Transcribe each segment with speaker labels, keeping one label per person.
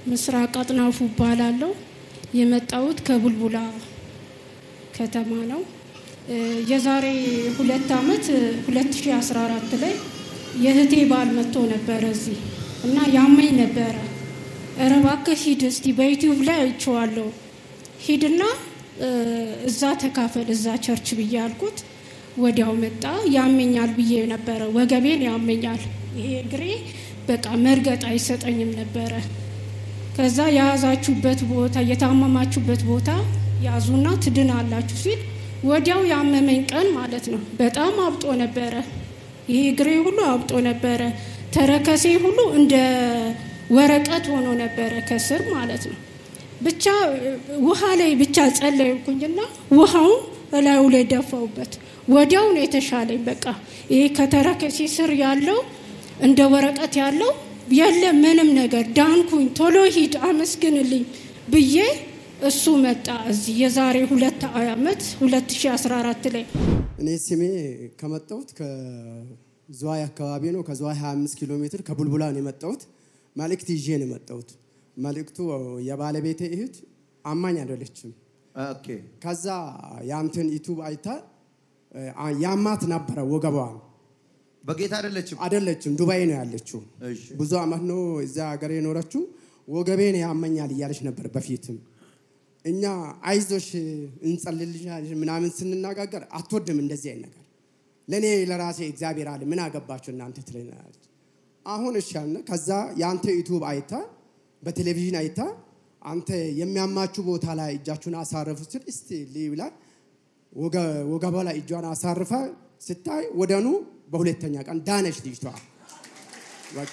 Speaker 1: ምስራቅ አጥናፉ እባላለሁ። የመጣሁት ከቡልቡላ ከተማ ነው። እ የዛሬ ሁለት ዓመት 2014 ላይ የእህቴ ባል መጥቶ ነበረ እዚህ እና ያመኝ ነበረ። ኧረ እባክህ ሂድ እስቲ በዩቲዩብ ላይ አይቼዋለሁ ሂድና እ እዛ ተካፈል እዛ ቸርች ብዬ አልኩት። ወዲያው መጣ። ያመኛል ብዬ ነበረ፣ ወገቤን ያመኛል፣ ይሄ እግሬ በቃ መርገጥ አይሰጠኝም ነበረ። ከዛ የያዛችሁበት ቦታ የታመማችሁበት ቦታ ያዙና ትድናላችሁ ሲል ወዲያው ያመመኝ ቀን ማለት ነው። በጣም አብጦ ነበረ። ይሄ እግሬ ሁሉ አብጦ ነበረ። ተረከሴ ሁሉ እንደ ወረቀት ሆኖ ነበረ ከስር ማለት ነው። ብቻ ውሃ ላይ ብቻ ጸለይኩኝና ውሃውን እላዩ ላይ ደፋውበት። ወዲያው ነው የተሻለኝ። በቃ ይሄ ከተረከሴ ስር ያለው እንደ ወረቀት ያለው የለም ምንም ነገር ዳንኩኝ። ቶሎ ሂድ አመስግንልኝ ብዬ እሱ መጣ እዚህ የዛሬ ሁለት ዓመት 2014 ላይ
Speaker 2: እኔ ስሜ ከመጣሁት ከዝዋይ አካባቢ ነው። ከዝዋይ 25 ኪሎ ሜትር ከቡልቡላ ነው የመጣሁት። መልእክት ይዤ ነው የመጣሁት። መልእክቱ የባለቤቴ እህት አማኝ አይደለችም።
Speaker 3: ኦኬ
Speaker 2: ከዛ የአንተን ዩቱብ አይታ ያማት ነበረ ወገቧን
Speaker 3: በጌታ አይደለችም።
Speaker 2: አይደለችም ዱባይ ነው ያለችው።
Speaker 3: እሺ
Speaker 2: ብዙ አመት ነው እዛ ሀገር የኖረችው። ወገቤን ያመኛል እያለች ነበር በፊትም። እኛ አይዞሽ እንጸልልሻለን ምናምን ስንነጋገር አትወድም እንደዚህ አይነት ነገር። ለእኔ ለራሴ እግዚአብሔር አለ ምን አገባችሁ እናንተ ትለናለች። አሁን እሺ አልን። ከዛ የአንተ ዩቱብ አይታ በቴሌቪዥን አይታ አንተ የሚያማችሁ ቦታ ላይ እጃችሁን አሳረፉ ስል እስቲ ልይ ብላ ወገቧ ላይ እጇን አሳርፋ ስታይ ወደኑ በሁለተኛ ቀን ዳነች ልጅቷ። በቃ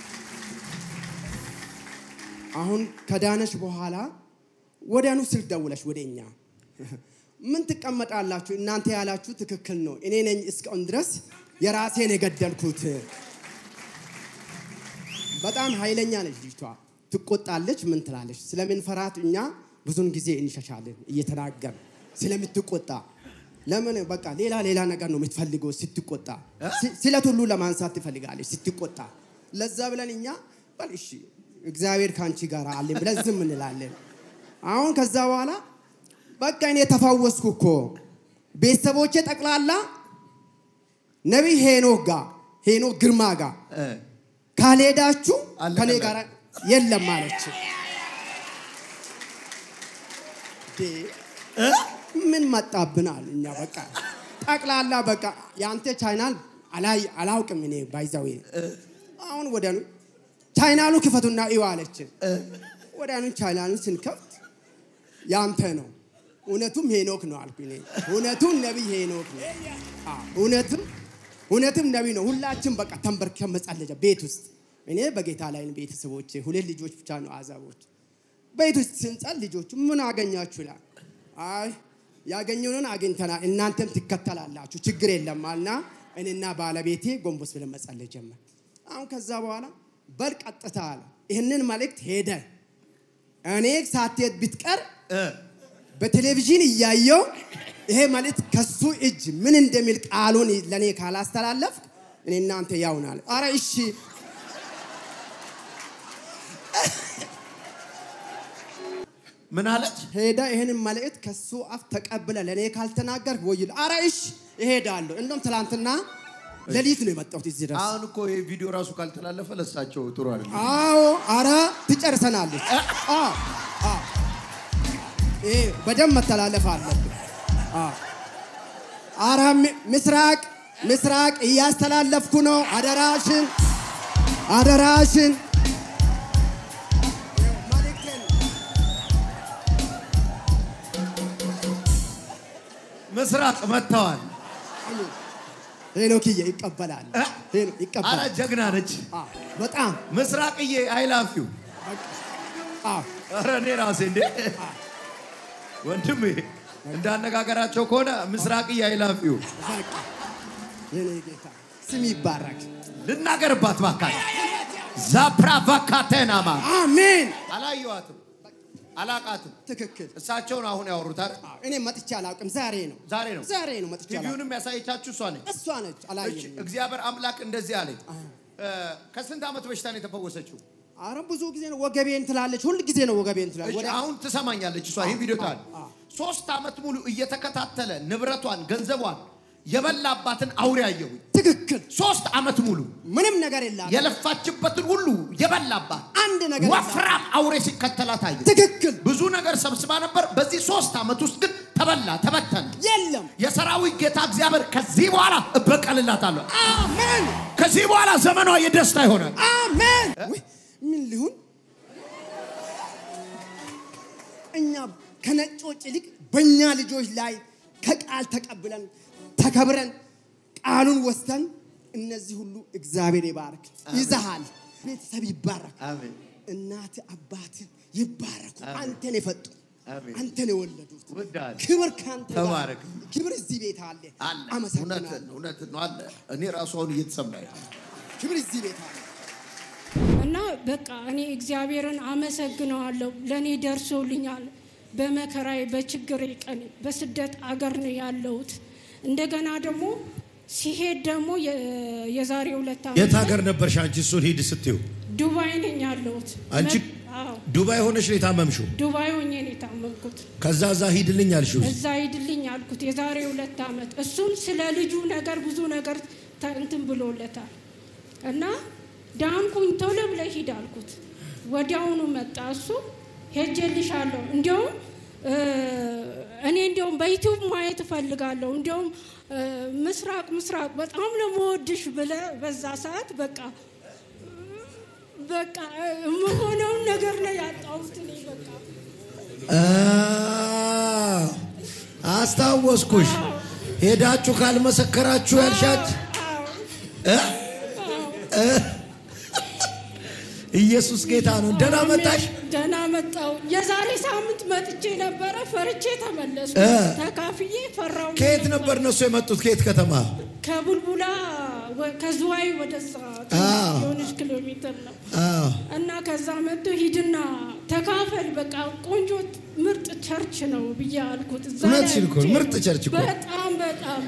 Speaker 2: አሁን ከዳነች በኋላ ወዲያኑ ስልክ ደውለሽ ወደ እኛ ምን ትቀመጣላችሁ እናንተ ያላችሁ ትክክል ነው። እኔ ነኝ እስካሁን ድረስ የራሴን የገደልኩት። በጣም ኃይለኛ ነች ልጅቷ። ትቆጣለች፣ ምን ትላለች። ስለምንፈራት እኛ ብዙን ጊዜ እንሸሻለን እየተናገር ስለምትቆጣ ለምን በቃ ሌላ ሌላ ነገር ነው የምትፈልገው ስትቆጣ። ስለት ሁሉ ለማንሳት ትፈልጋለች ስትቆጣ። ለዛ ብለን እኛ በል እሺ እግዚአብሔር ከአንቺ ጋር አለን ብለን ዝም እንላለን። አሁን ከዛ በኋላ በቃ እኔ ተፈወስኩ እኮ ቤተሰቦቼ ጠቅላላ ነቢይ ሄኖክ ጋር ሄኖክ ግርማ ጋር
Speaker 3: እ
Speaker 2: ካልሄዳችሁ
Speaker 3: አለቀ
Speaker 2: ከኔ
Speaker 3: በቃ።
Speaker 2: ጋር የለም አለች። ዴ ምን መጣብናል? እኛ በቃ ጠቅላላ በቃ የአንተ ቻይናል አላይ አላውቅም እኔ ባይዛዌ አሁን ወዲያኑ ቻይናሉ ክፈቱና እዩ አለችን። ወዲያኑ ቻይናሉን ስንከፍት ያንተ ነው እውነቱም ሄኖክ ነው አልኩ እኔ እውነቱም ነቢይ ሄኖክ ነው አዎ፣ እውነትም እውነትም ነቢይ ነው። ሁላችን በቃ ተንበርከን መጸለጃ ቤት ውስጥ እኔ በጌታ ላይ ነኝ፣ ቤተሰቦቼ ሁለት ልጆች ብቻ ነው አዛቦች። ቤት ውስጥ ስንጸል ልጆቹ ምን አገኛችሁ ይላል። አይ ያገኘነውን አግኝተናል፣ እናንተም ትከተላላችሁ፣ ችግር የለም አልና እኔና ባለቤቴ ጎንበስ ብለን መጸለይ ጀመር። አሁን ከዛ በኋላ በል ቀጥታ አለ ይህንን መልእክት ሄደ እኔ ሳትሄድ ብትቀር
Speaker 3: እ
Speaker 2: በቴሌቪዥን እያየው ይሄ መልእክት ከሱ እጅ ምን እንደሚል ቃሉን ለእኔ ካላስተላለፍ እኔ እናንተ ያውናል። አረ እሺ
Speaker 3: ምን አለች?
Speaker 2: ሄዳ ይህንን መልእክት ከሱ አፍ ተቀብለ ለእኔ ካልተናገር ወይል አረ እሺ እሄዳለሁ። እንደውም ትላንትና ሌሊት ነው የመጣሁት እዚህ ድረስ።
Speaker 3: አሁን እኮ ይህ ቪዲዮ ራሱ ካልተላለፈ ለሳቸው ጥሩ አይደለም።
Speaker 2: አዎ አረ ትጨርሰናለች። አዎ አዎ ይሄ በደንብ መተላለፍ አለብን። አዎ አረ ሚ- ምስራቅ ምስራቅ እያስተላለፍኩ ነው። አደራሽን አደራሽን
Speaker 3: ምስራቅ መጥተዋል።
Speaker 2: ሄኖክዬ ይቀበላል።
Speaker 3: እ?
Speaker 2: ሄኖ-
Speaker 3: አረ
Speaker 2: ይቀበላል።
Speaker 3: ጀግና ነች
Speaker 2: አዎ፣ በጣም
Speaker 3: ምስራቅዬ። አይላፊው
Speaker 2: አዎ
Speaker 3: አረ እኔ ራሴ እንዴ ወንድሜ እንዳነጋገራቸው ከሆነ ምስራቅዬ አይላፊው
Speaker 2: በቃ የኔ ጌታ ስም ይባረክ።
Speaker 3: ልናገርባት ባካል ዛፕራቫካቴናማ
Speaker 2: አሜን።
Speaker 3: አላየዋትም፣ አላቃትም።
Speaker 2: ትክክል።
Speaker 3: እሳቸውን አሁን ያወሩታል።
Speaker 2: አዎ፣ እኔ መጥቼ አላውቅም። ዛሬ ነው
Speaker 3: ዛሬ ነው
Speaker 2: ዛሬ ነው መጥቼ አላውቅም።
Speaker 3: ቲቪውንም ያሳየቻችሁ እሷ ነች።
Speaker 2: እሷ ነች
Speaker 3: እች
Speaker 2: አላየኝም።
Speaker 3: እግዚአብሔር አምላክ እንደዚህ አለኝ። እ፣ ከስንት ዓመት በሽታ ነው የተፈወሰችው?
Speaker 2: አረ ብዙ ጊዜ ነው ወገቤን ትላለች። ሁል ጊዜ ነው ወገቤን ትላለች።
Speaker 3: እሺ፣
Speaker 2: ወደ
Speaker 3: አሁን ትሰማኛለች እሷ ይህን ቪዲዮ ታል
Speaker 2: አዎ።
Speaker 3: ሶስት ዓመት ሙሉ እየተከታተለ ንብረቷን ገንዘቧን የበላባትን አውሬ አየሁኝ።
Speaker 2: ትክክል
Speaker 3: ሶስት ዓመት ሙሉ
Speaker 2: ምንም ነገር የላት
Speaker 3: የለፋችበትን ሁሉ የበላባት
Speaker 2: አንድ ነገር የላት።
Speaker 3: ወፍራም አውሬ ሲከተላት አየ።
Speaker 2: ትክክል
Speaker 3: ብዙ ነገር ሰብስባ ነበር። በዚህ ሶስት ዓመት ውስጥ ግን ተበላ፣ ተበተነ።
Speaker 2: የለም።
Speaker 3: የሰራዊት ጌታ እግዚአብሔር ከዚህ በኋላ እበቀልላታለሁ።
Speaker 2: አሜን
Speaker 3: ከዚህ በኋላ ዘመኗ የደስታ ይሆናል።
Speaker 2: አሜን። ውይ፣ ምን ሊሆን እኛ ከነጮች ይልቅ በእኛ ልጆች ላይ ከቃል ተቀብለን ተከብረን ቃሉን ወስደን እነዚህ ሁሉ እግዚአብሔር ይባርክ። ይዘሃል፣ ቤተሰብ ይባረክ፣
Speaker 3: አሜን።
Speaker 2: እናት አባት ይባረኩ። አንተን የፈጡ
Speaker 3: አሜን።
Speaker 2: አንተን የወለዱት
Speaker 3: ወዳል
Speaker 2: ክብር ካንተ ጋር
Speaker 3: ተባረክ።
Speaker 2: ክብር እዚህ ቤት አለ።
Speaker 3: አለ
Speaker 2: አመሰግናለሁ።
Speaker 3: እውነትን እውነትን ነው አለ። እኔ ራሱ አሁን እየተሰማኝ ነው።
Speaker 2: ክብር እዚህ ቤት አለ።
Speaker 1: እና በቃ እኔ እግዚአብሔርን አመሰግነዋለሁ። ለእኔ ደርሶልኛል። በመከራዬ በችግሬ ቀን በስደት አገር ነው ያለሁት። እንደገና ደግሞ ሲሄድ ደግሞ የ- የዛሬ ሁለት ዓመት
Speaker 4: የት ሀገር ነበርሽ አንቺ? እሱን ሂድ ስትይው
Speaker 1: ዱባይ ነኝ ያለሁት።
Speaker 4: አንቺ
Speaker 1: መ- አዎ
Speaker 4: ዱባይ ሆነሽ ነው የታመምሽው።
Speaker 1: ዱባይ ሆኜ ነው የታመምኩት።
Speaker 4: ከዛ እዛ ሂድልኝ አልሽው።
Speaker 1: እዛ ሂድልኝ አልኩት የዛሬ ሁለት ዓመት። እሱም ስለ ልጁ ነገር ብዙ ነገር ተ- እንትን ብሎለታል እና ዳንኩኝ ቶሎ ብለህ ሂድ አልኩት። ወዲያውኑ መጣ እሱ ሄጄልሻለሁ። እንዲያውም እ፣ እኔ እንዲያውም በዩቲዩብ ማየት እፈልጋለሁ። እንዲያውም እ፣ ምስራቅ ምስራቅ በጣም ለመወድሽ ብለህ በዛ ሰዓት በቃ በቃ እ፣ የምሆነውን ነገር ነው ያጣሁት እኔ በቃ
Speaker 4: አ- አስታወስኩሽ። ሄዳችሁ ካልመሰከራችሁ ያልሻት እ? እ? ኢየሱስ ጌታ ነው። ደህና መጣሽ።
Speaker 1: ደህና መጣው። የዛሬ ሳምንት መጥቼ ነበረ፣ ፈርቼ ተመለስኩ።
Speaker 4: እ።
Speaker 1: ተካፍዬ ፈራው።
Speaker 4: ከየት ነበር እነሱ የመጡት? ከየት ከተማ?
Speaker 1: ከቡልቡላ ወ- ከዝዋይ ወደዛ
Speaker 4: አዎ።
Speaker 1: የሆነች ኪሎ ሜትር ነው
Speaker 4: አዎ።
Speaker 1: እና ከዛ መጥቶ ሂድና ተካፈል፣ በቃ ቆንጆ ምርጥ ቸርች ነው ብዬ አልኩት። እዛ ላይ
Speaker 4: እውነትሽን እኮ ነው፣
Speaker 1: አይቼ
Speaker 4: ምርጥ
Speaker 1: ነው።
Speaker 4: ቸርች እኮ።
Speaker 1: በጣም በጣም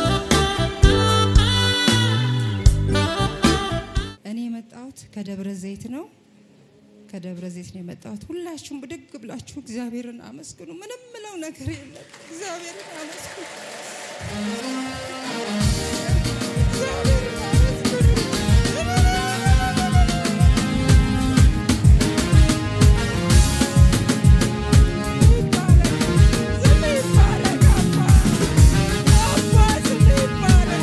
Speaker 5: እኔ የመጣሁት ከደብረ ዘይት ነው። ከደብረ ዘይት ነው የመጣሁት። ሁላችሁም ብድግ ብላችሁ እግዚአብሔርን አመስግኑ። ምንም ምለው ነገር የለም። እግዚአብሔርን አመስግኑ። እግዚአብሔርን አመስግኑ። ስም ይባረክ አባ። አባ ስም ይባረክ።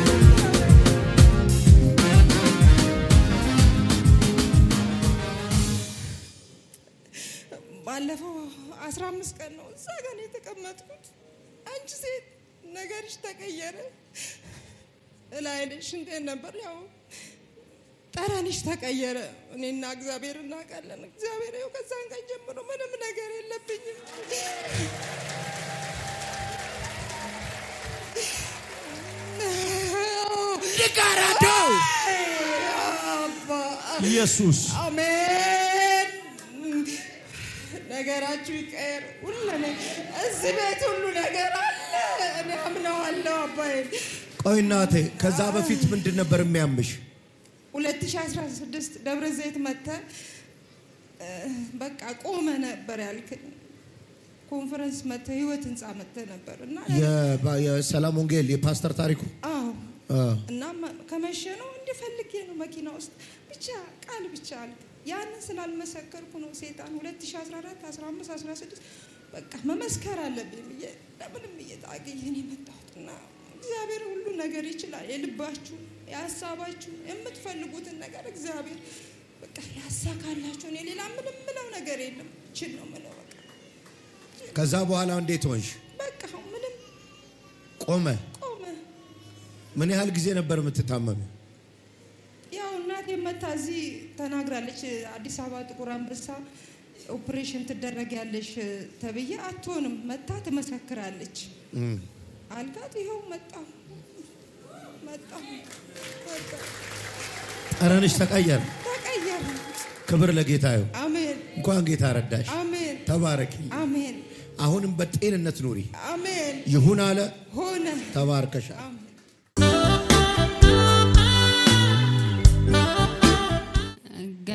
Speaker 5: ባለፈው አስራ አምስት ቀን ነው እዛ ጋር ነው የተቀመጥኩት። አንቺ ሴት ነገርሽ ተቀየረ። እላይልሽ እንዴት ነበር? ያው ጠረንሽ ተቀየረ። እኔና እግዚአብሔር እናውቃለን። እግዚአብሔር ይኸው ከዛን ቀን ጀምሮ ምንም ነገር የለብኝም።
Speaker 4: ይጋራደው
Speaker 5: አባ
Speaker 4: ኢየሱስ
Speaker 5: አሜን። ነገራችሁ ይቀየር። ሁሉ ነ- እዚህ ቤት ሁሉ ነገር አለ። እኔ አምነዋለሁ አባዬ።
Speaker 4: ቆይ እናቴ፣ ከዛ በፊት ምንድን ነበር የሚያምሽ?
Speaker 5: 2016 ደብረ ዘይት መተ በቃ ቆመ ነበር ያልክኝ። ኮንፈረንስ መተ ህይወት ህንፃ መተ ነበር እና
Speaker 4: የባ- የሰላም ወንጌል የፓስተር ታሪኩ
Speaker 5: አዎ
Speaker 4: አ፣
Speaker 5: እና መ- ከመሸ ነው እንዲፈልጌ ነው መኪና ውስጥ ብቻ ቃል ብቻ አልክ። ያንን ስላልመሰከርኩ ነው ሴጣን 2014 15 16 በቃ መመስከር አለብኝ ብዬ ለምንም እየታገየን የመጣሁት እና እግዚአብሔር ሁሉ ነገር ይችላል። የልባችሁ የሀሳባችሁ የምትፈልጉትን ነገር እግዚአብሔር በቃ ያሳካላችሁ። እኔ ሌላ ምንም ምለው ነገር የለም። ችል ነው ምለው በቃ
Speaker 4: ከዛ በኋላ እንዴት ሆንሽ?
Speaker 5: በቃ አሁን ምንም
Speaker 4: ቆመ።
Speaker 5: ቆመ።
Speaker 4: ምን ያህል ጊዜ ነበር የምትታመሚ?
Speaker 5: ያው እናቴ መታ እዚህ ተናግራለች። አዲስ አበባ ጥቁር አንበሳ ኦፕሬሽን ትደረጊያለሽ ተብዬ አትሆንም መታ ትመሰክራለች አልጋት። ይኸው መጣሁ መጣሁ መጣሁ።
Speaker 4: ጠረንሽ ተቀየረ።
Speaker 5: ተቀየረ።
Speaker 4: ክብር ለጌታ ይሁን።
Speaker 5: አሜን
Speaker 4: እንኳን ጌታ ረዳሽ።
Speaker 5: አሜን
Speaker 4: ተባረኪ።
Speaker 5: አሜን
Speaker 4: አሁንም በጤንነት ኑሪ።
Speaker 5: አሜን
Speaker 4: ይሁን አለ።
Speaker 5: ሆነ።
Speaker 4: ተባርከሻል።
Speaker 5: አሜን።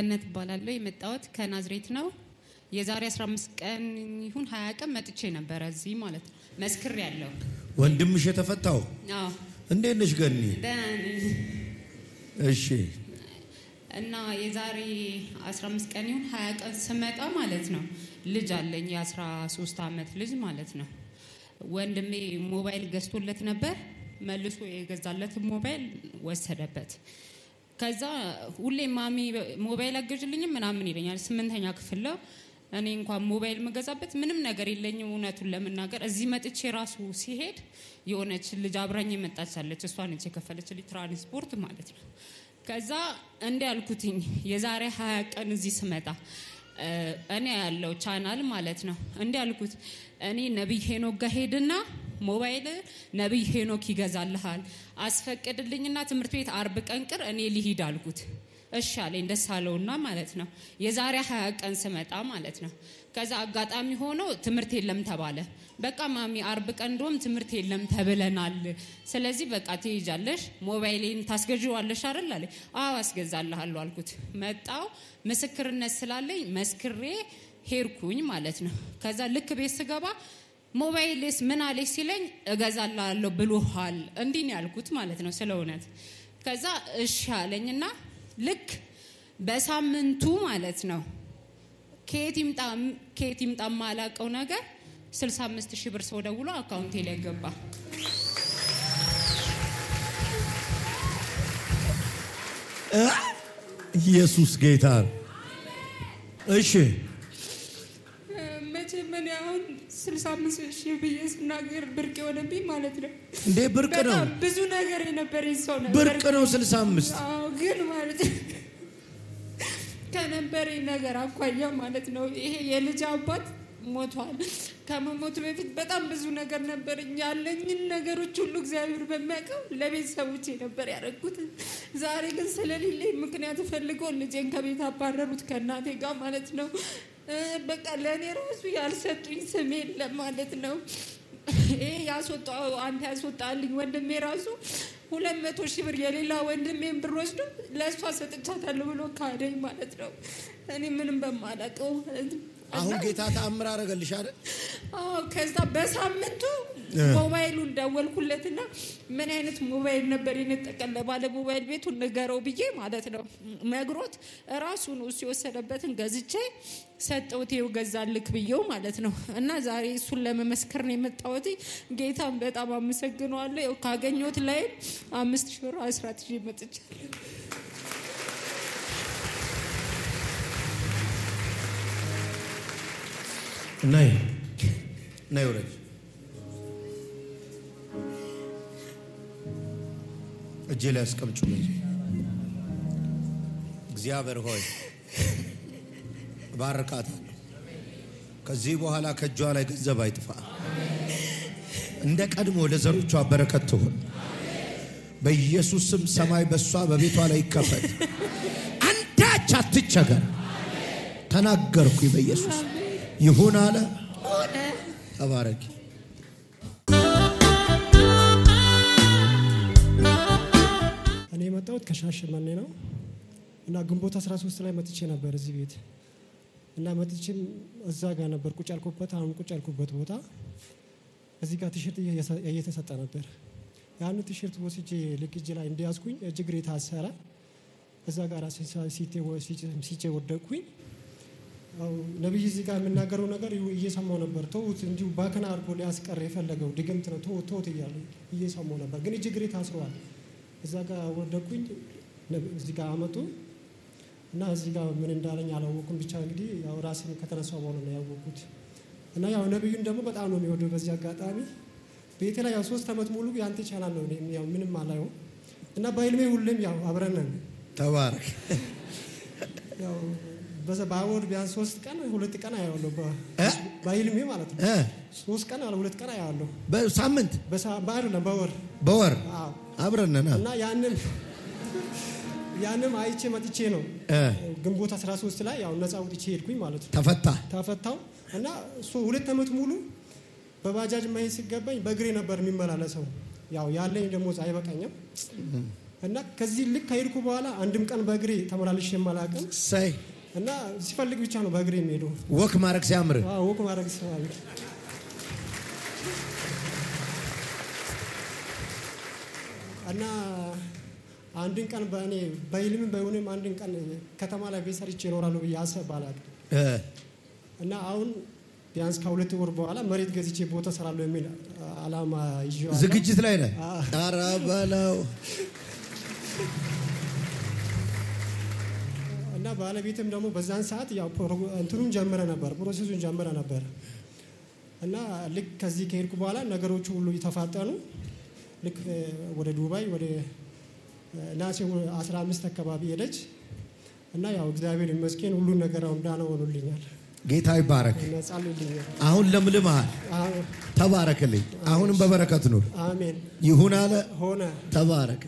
Speaker 6: ገነት እባላለሁ። የመጣሁት ከናዝሬት ነው። የዛሬ 15 ቀን ይሁን 20 ቀን መጥቼ ነበረ እዚህ ማለት ነው። መስክር ያለው
Speaker 4: ወንድምሽ የተፈታው
Speaker 6: አዎ
Speaker 4: እንዴት ነሽ ገኒ?
Speaker 6: ደህና ነኝ።
Speaker 4: እሺ
Speaker 6: እና የዛሬ 15 ቀን ይሁን 20 ቀን ስመጣ ማለት ነው ልጅ አለኝ የ13 ዓመት ልጅ ማለት ነው። ወንድሜ ሞባይል ገዝቶለት ነበር። መልሶ የገዛለትን ሞባይል ወሰደበት። ከዛ ሁሌ ማሚ ሞባይል አገዥልኝም ምናምን ይለኛል። ስምንተኛ ክፍል ነው። እኔ እንኳን ሞባይል መገዛበት ምንም ነገር የለኝም። እውነቱን ለመናገር እዚህ መጥቼ ራሱ ሲሄድ የሆነች ልጅ አብራኝ የመጣች አለች። እሷ ነች የከፈለችልኝ ትራንስፖርት ማለት ነው። ከዛ እንዲ ያልኩትኝ የዛሬ ሀያ ቀን እዚህ ስመጣ እ እኔ ያለው ቻናል ማለት ነው እንዲ ያልኩት እኔ ነቢይ ሄኖክ ጋር ሄድና ሞባይል ነቢይ ሄኖክ ይገዛልሃል አስፈቅድልኝና ትምህርት ቤት አርብ ቀን ቅር እኔ ልሂድ አልኩት። እሺ አለኝ ደስ አለውና ማለት ነው የዛሬ ሀያ ቀን ስመጣ ማለት ነው። ከዛ አጋጣሚ ሆኖ ትምህርት የለም ተባለ። በቃ ማሚ አርብ ቀን እንደውም ትምህርት የለም ተብለናል። ስለዚህ በቃ ትሄጃለሽ፣ ሞባይሌን ታስገዥዋለሽ አይደል አለኝ። አዎ አስገዛልሃለሁ አልኩት። መጣው ምስክርነት ስላለኝ መስክሬ ሄድኩኝ ማለት ነው። ከዛ ልክ ቤት ስገባ ሞባይልስ ምን አለች ሲለኝ እገዛላለሁ ብሎሃል። እንዲህ ነው ያልኩት ማለት ነው ስለ እውነት። ከዛ እሺ አለኝና ልክ በሳምንቱ ማለት ነው ከየት ይምጣ ከየት ይምጣ የማላውቀው ነገር 65 ሺህ ብር ሰው ደውሎ አካውንቴ ላይ ገባ።
Speaker 4: ኢየሱስ ጌታ ነው። እሺ
Speaker 5: መጀመሪያ አሁን 65 ሺህ ብዬ ስናገር ብርቅ የሆነብኝ ማለት ነው።
Speaker 4: እንዴ ብርቅ ነው፣
Speaker 5: በጣም ብዙ ነገር የነበረኝ ሰው ነበር።
Speaker 4: ብርቅ ነው 65
Speaker 5: አዎ ግን ማለት ነው ከነበረኝ ነገር አኳያ ማለት ነው ይሄ የልጅ አባት ሞቷል። ከመሞቱ በፊት በጣም ብዙ ነገር ነበረኝ። ያለኝን ነገሮች ሁሉ እግዚአብሔር በሚያውቀው ለቤተሰቦቼ ነበር ያደረጉት። ዛሬ ግን ስለሌለኝ ምክንያት ፈልገው ልጄን ከቤት አባረሩት ከእናቴ ጋር ማለት ነው። እ በቃ ለእኔ ራሱ ያልሰጡኝ ስም የለም ማለት ነው። ይሄ ያስወጣው አንተ ያስወጣልኝ ወንድሜ ራሱ ሁለት መቶ ሺህ ብር የሌላ ወንድሜን ብር ወስዶ ለእሷ ሰጥቻታለሁ ብሎ ካደኝ ማለት ነው። እኔ ምንም በማላውቀው ማለት ነው።
Speaker 4: አሁን ጌታ ተአምር አደረገልሽ አይደል?
Speaker 5: አዎ ከዛ በሳምንቱ ሞባይሉን ደወልኩለትና ምን አይነት ሞባይል ነበር የነጠቀን ለባለ ሞባይል ቤቱን ንገረው ብዬ ማለት ነው ነግሮት ራሱ ነው እሱ የወሰደበትን ገዝቼ ሰጠሁት። ይኸው ገዛልክ ብዬው ማለት ነው። እና ዛሬ እሱን ለመመስከር ነው የመጣሁት። ጌታን በጣም አመሰግነዋለሁ። ይኸው ካገኘሁት ላይ አምስት ሺህ ብር አስራት ይዤ መጥቻለሁ።
Speaker 4: ነይ ነይ ውረጅ። እጄ ላይ አስቀምጩ። ልጅ እግዚአብሔር ሆይ እባርካታለሁ። ከዚህ በኋላ ከእጇ ላይ ገንዘብ አይጥፋ። እንደ ቀድሞ ለዘሮቿ በረከት ትሆን። በኢየሱስ ስም ሰማይ በእሷ በቤቷ ላይ ይከፈት። አንዳች አትቸገር። ተናገርኩ በኢየሱስ ይሁን አለ። ተባረኪ።
Speaker 7: እኔ የመጣሁት ከሻሸመኔ ነው እና ግንቦት 13 ላይ መጥቼ ነበር እዚህ ቤት እና መጥቼም እዛ ጋር ነበር ቁጭ ያልኩበት አሁን ቁጭ ያልኩበት ቦታ እዚህ ጋር ቲሸርት እየሰ- እየተሰጠ ነበር። ያን ቲሸርት ወስጄ ልክ እጅ ላይ እንዲያዝኩኝ እጅ እግሬ ታሰረ። እዛ ጋር ሲቼ ወደቅኩኝ። ያው ነቢይ እዚህ ጋር የምናገረው ነገር እየሰማው ነበር። ተውት እንዲሁ ባከና አድርጎ ሊያስቀር የፈለገው ድግምት ነው። ተውት ተውት እያሉ እየሰማው ነበር፣ ግን እጅ እግሬ ታስረዋል። እዛ ጋር ወደኩኝ። ነብ- እዚህ ጋር አመጡ እና እዚህ ጋር ምን እንዳለኝ አላወኩም። ብቻ እንግዲህ ያው ራሴን ከተነሳው በኋላ ነው ያወቅኩት። እና ያው ነቢዩን ደግሞ በጣም ነው የሚወደው። በዚህ አጋጣሚ ቤቴ ላይ ያው ሶስት ዓመት ሙሉ ያንተ ቻናል ነው እኔም ያው ምንም አላየው እና በህልሜ ሁሌም ያው አብረን ነን።
Speaker 4: ተባረክ።
Speaker 7: ያው በዛ በወር ቢያንስ ሶስት ቀን ሁለት ቀን አያዋለሁ በ-
Speaker 4: እ?
Speaker 7: በህልሜ ማለት ነው።
Speaker 4: እ?
Speaker 7: ሶስት ቀን አለ ሁለት ቀን አያዋለሁ
Speaker 4: በሳምንት
Speaker 7: በሳ- በአይደለም በወር
Speaker 4: በወር
Speaker 7: አዎ
Speaker 4: አብረን ነን።
Speaker 7: እና ያንም ያንም አይቼ መጥቼ ነው
Speaker 4: እ?
Speaker 7: ግንቦት 13 ላይ ያው ነፃ ወጥቼ ሄድኩኝ ማለት ነው።
Speaker 4: ተፈታ።
Speaker 7: ተፈታው እና እሱ ሁለት ዓመት ሙሉ በባጃጅ መሄድ ሲገባኝ በእግሬ ነበር የሚመላለሰው። ያው ያለኝ ደሞዝ አይበቃኝም እና ከዚህ ልክ ከሄድኩ በኋላ አንድም ቀን በእግሬ ተመላልሼ የማላቅም
Speaker 4: ሳይ
Speaker 7: እና ሲፈልግ ብቻ ነው በእግሬ የሚሄዱ
Speaker 4: ወክ ማድረግ ሲያምር
Speaker 7: ወቅ ማድረግ ስላለ እና አንድን ቀን በእኔ በህልምም በይሁንም አንድን ቀን ከተማ ላይ ቤት ሰርቼ ይኖራሉ ብዬ አሰብ አላቅም
Speaker 4: እ፣
Speaker 7: እና አሁን ቢያንስ ከሁለት ወር በኋላ መሬት ገዝቼ ቦታ ሰራለሁ የሚል አላማ ይዤዋለሁ።
Speaker 4: ዝግጅት ላይ ነህ።
Speaker 7: አዎ።
Speaker 4: ኧረ በለው
Speaker 7: እና ባለቤትም ደግሞ በዛን ሰዓት ያው ፕሮ- እንትኑን ጀምረ ነበር ፕሮሴሱን ጀምረ ነበር እና ልክ ከዚህ ከሄድኩ በኋላ ነገሮቹ ሁሉ የተፋጠኑ ልክ እ፣ ወደ ዱባይ ወደ እ፣ ናሴ 15 አካባቢ ሄደች እና ያው እግዚአብሔር ይመስገን ሁሉን ነገር አሁን ዳነ ሆኖልኛል
Speaker 4: ጌታ ይባረክ።
Speaker 7: ነጻልልኛል።
Speaker 4: አሁን ለምልመሃል፣
Speaker 7: አዎ፣
Speaker 4: ተባረክልኝ። አሁንም በበረከት ኑር።
Speaker 7: አሜን
Speaker 4: ይሁን አለ
Speaker 7: ሆነ።
Speaker 4: ተባረክ።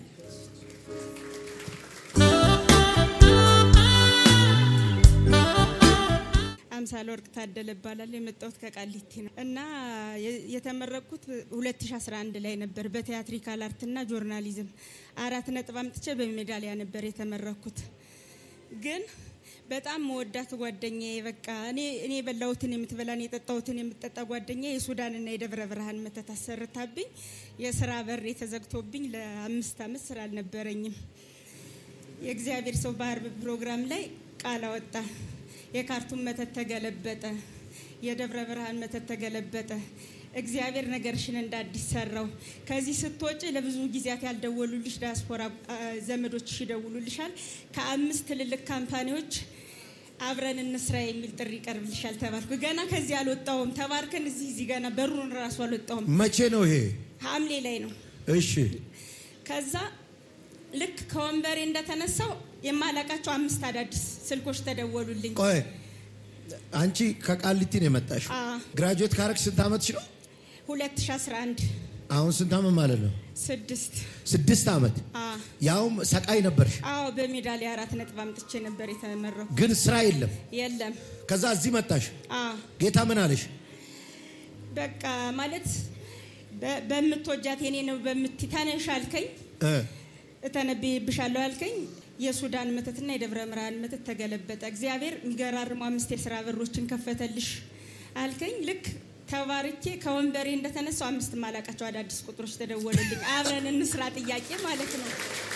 Speaker 8: አምሳለ ወርቅ ታደለ እባላለሁ። የመጣሁት ከቃሊቲ ነው እና የ- የተመረቅኩት 2011 ላይ ነበር በቲያትሪካል አርትና ጆርናሊዝም አራት ነጥብ አምጥቼ በሜዳሊያ ነበር የተመረቅኩት። ግን በጣም መወዳት ጓደኛዬ በቃ እኔ እኔ የበላሁትን የምትበላ እኔ የጠጣሁትን የምትጠጣ ጓደኛ የሱዳንና የደብረ ብርሃን መተት አሰርታብኝ የስራ በር የተዘግቶብኝ ለአምስት ዓመት ስራ አልነበረኝም። የእግዚአብሔር ሰው ባህር ፕሮግራም ላይ ቃል አወጣ። የካርቱም መተት ተገለበጠ። የደብረ ብርሃን መተት ተገለበጠ። እግዚአብሔር ነገርሽን እንደ አዲስ ሰራው። ከዚህ ስትወጪ ለብዙ ጊዜያት ያልደወሉልሽ ዲያስፖራ አ፣ ዘመዶችሽ ይደውሉልሻል። ከአምስት ትልልቅ ካምፓኒዎች አብረን እንስራ የሚል ጥሪ ይቀርብልሻል ተባልኩ። ገና ከዚህ አልወጣሁም። ተባርከን እዚህ እዚህ ገና በሩን ራሱ አልወጣሁም።
Speaker 4: መቼ ነው ይሄ?
Speaker 8: ሐምሌ ላይ ነው።
Speaker 4: እሺ
Speaker 8: ከዛ ልክ ከወንበሬ እንደተነሳው የማላቃቸው አምስት አዳዲስ ስልኮች ተደወሉልኝ።
Speaker 4: ቆይ አንቺ ከቃሊቲ ነው የመጣሽው?
Speaker 8: አዎ።
Speaker 4: ግራጁዌት ካረግሽ ስንት ዓመትሽ ነው?
Speaker 8: 2011
Speaker 4: አሁን ስንት ዓመት ማለት ነው?
Speaker 8: ስድስት
Speaker 4: ስድስት ዓመት።
Speaker 8: አዎ
Speaker 4: ያውም ሰቃይ ነበርሽ፣
Speaker 8: አዎ በሜዳሊያ አራት ነጥብ አምጥቼ ነበር የተመረኩ።
Speaker 4: ግን ስራ የለም።
Speaker 8: የለም
Speaker 4: ከዛ እዚህ መጣሽ።
Speaker 8: አዎ
Speaker 4: ጌታ ምን አለሽ?
Speaker 8: በቃ ማለት በ- በምትወጃት የኔ ነው በምት ተነሽ አልከኝ፣
Speaker 4: እ፣
Speaker 8: እተነብይብሻለሁ አልከኝ። የሱዳን መተትና የደብረ ብርሃን መተት ተገለበጠ። እግዚአብሔር የሚገራርሙ አምስት የስራ በሮችን ከፈተልሽ አልከኝ። ልክ ተባርኬ ከወንበሬ እንደተነሳው አምስት ማላቃቸው አዳዲስ ቁጥሮች ተደወሉልኝ። አብረን እንስራ ጥያቄ ማለት ነው።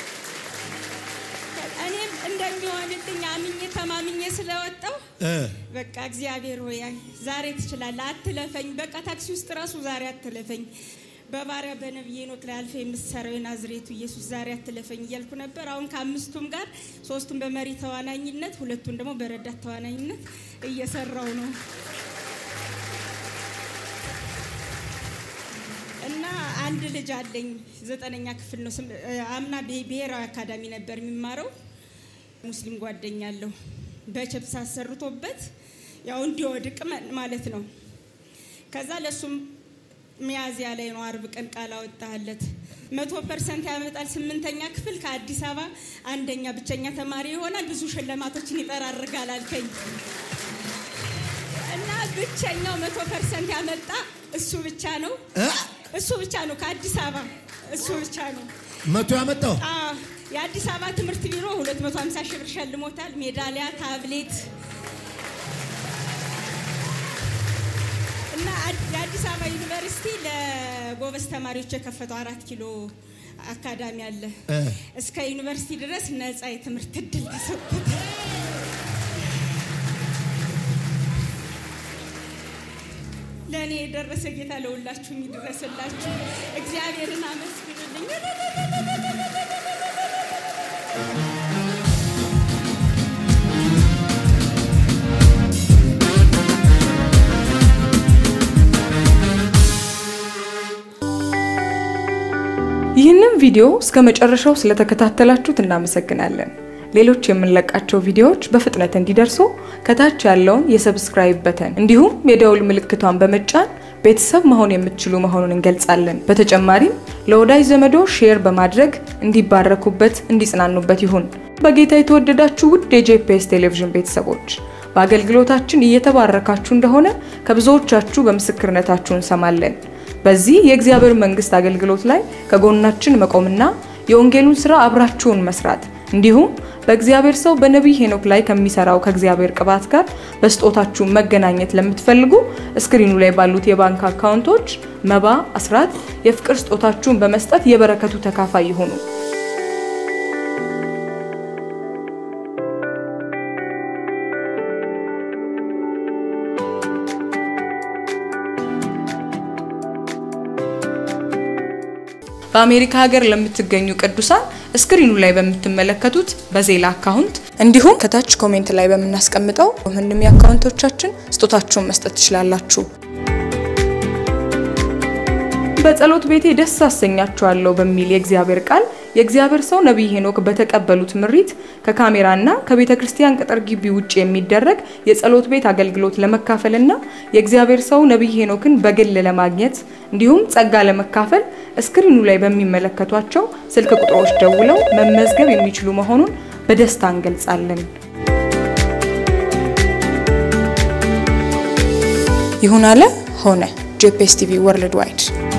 Speaker 8: እኔም እንደሚሆንልኝ አምኜ ተማምኜ ስለወጣው
Speaker 4: እ፣
Speaker 8: በቃ እግዚአብሔር ሆይ አይ፣ ዛሬ ትችላለህ፣ አትለፈኝ። በቃ ታክሲ ውስጥ ራሱ ዛሬ አትለፈኝ። በባሪያ በነቢይ ኖክ ላይ አልፈ የምትሰራው የናዝሬቱ ኢየሱስ ዛሬ አትለፈኝ እያልኩ ነበር። አሁን ከአምስቱም ጋር ሶስቱን በመሪ ተዋናኝነት፣ ሁለቱን ደግሞ በረዳት ተዋናኝነት እየሰራው ነው እና አንድ ልጅ አለኝ። ዘጠነኛ ክፍል ነው። ስም- አምና ብሄ- ብሔራዊ አካዳሚ ነበር የሚማረው። ሙስሊም ጓደኛ አለው። በችፕስ አሰርቶበት ያው እንዲወድቅ መ- ማለት ነው። ከዛ ለሱም ሚያዝያ ላይ ነው አርብ ቀን ቃል አወጣለት። መቶ ፐርሰንት ያመጣል። ስምንተኛ ክፍል ከአዲስ አበባ አንደኛ ብቸኛ ተማሪ ይሆናል። ብዙ ሽልማቶችን ይጠራርጋል አልከኝ እና ብቸኛው መቶ ፐርሰንት ያመጣ እሱ ብቻ ነው።
Speaker 4: እ?
Speaker 8: እሱ ብቻ ነው ከአዲስ አበባ እሱ ብቻ ነው።
Speaker 4: መቶ ያመጣው
Speaker 8: አዎ፣ የአዲስ አበባ ትምህርት ቢሮ 250 ሺህ ብር ሸልሞታል። ሜዳሊያ፣ ታብሌት እና አድ- የአዲስ አበባ ዩኒቨርሲቲ ለጎበዝ ተማሪዎች የከፈተው አራት ኪሎ አካዳሚ አለ።
Speaker 4: እ፣
Speaker 8: እስከ ዩኒቨርሲቲ ድረስ ነፃ የትምህርት እድል ተሰጥቶታል። ለእኔ የደረሰ ጌታ ለሁላችሁም ይድረስላችሁ። እግዚአብሔርን አመስግኑልኝ።
Speaker 9: ይህንን ቪዲዮ እስከ መጨረሻው ስለተከታተላችሁት እናመሰግናለን። ሌሎች የምንለቃቸው ቪዲዮዎች በፍጥነት እንዲደርሱ ከታች ያለውን የሰብስክራይብ በተን እንዲሁም የደውል ምልክቷን በመጫን ቤተሰብ መሆን የምትችሉ መሆኑን እንገልጻለን። በተጨማሪም ለወዳጅ ዘመዶ ሼር በማድረግ እንዲባረኩበት፣ እንዲጽናኑበት ይሁን። በጌታ የተወደዳችሁ ውድ የጄፒኤስ ቴሌቪዥን ቤተሰቦች በአገልግሎታችን እየተባረካችሁ እንደሆነ ከብዙዎቻችሁ በምስክርነታችሁ እንሰማለን። በዚህ የእግዚአብሔር መንግስት አገልግሎት ላይ ከጎናችን መቆምና የወንጌሉን ስራ አብራችሁን መስራት እንዲሁም በእግዚአብሔር ሰው በነቢይ ሄኖክ ላይ ከሚሰራው ከእግዚአብሔር ቅባት ጋር በስጦታችሁ መገናኘት ለምትፈልጉ እስክሪኑ ላይ ባሉት የባንክ አካውንቶች መባ፣ አስራት፣ የፍቅር ስጦታችሁን በመስጠት የበረከቱ ተካፋይ ይሁኑ። በአሜሪካ ሀገር ለምትገኙ ቅዱሳን እስክሪኑ ላይ በምትመለከቱት በዜላ አካውንት እንዲሁም ከታች ኮሜንት ላይ በምናስቀምጠው ምንም የአካውንቶቻችን ስጦታችሁን መስጠት ትችላላችሁ። በጸሎት ቤቴ ደስ አሰኛችኋለሁ በሚል የእግዚአብሔር ቃል የእግዚአብሔር ሰው ነቢይ ሄኖክ በተቀበሉት ምሪት ከካሜራና ከቤተ ክርስቲያን ቅጥር ግቢ ውጭ የሚደረግ የጸሎት ቤት አገልግሎት ለመካፈልና የእግዚአብሔር ሰው ነቢይ ሄኖክን በግል ለማግኘት እንዲሁም ጸጋ ለመካፈል እስክሪኑ ላይ በሚመለከቷቸው ስልክ ቁጥሮች ደውለው መመዝገብ የሚችሉ መሆኑን በደስታ እንገልጻለን። ይሁን አለ ሆነ። ጄፒኤስ ቲቪ ወርልድ ዋይድ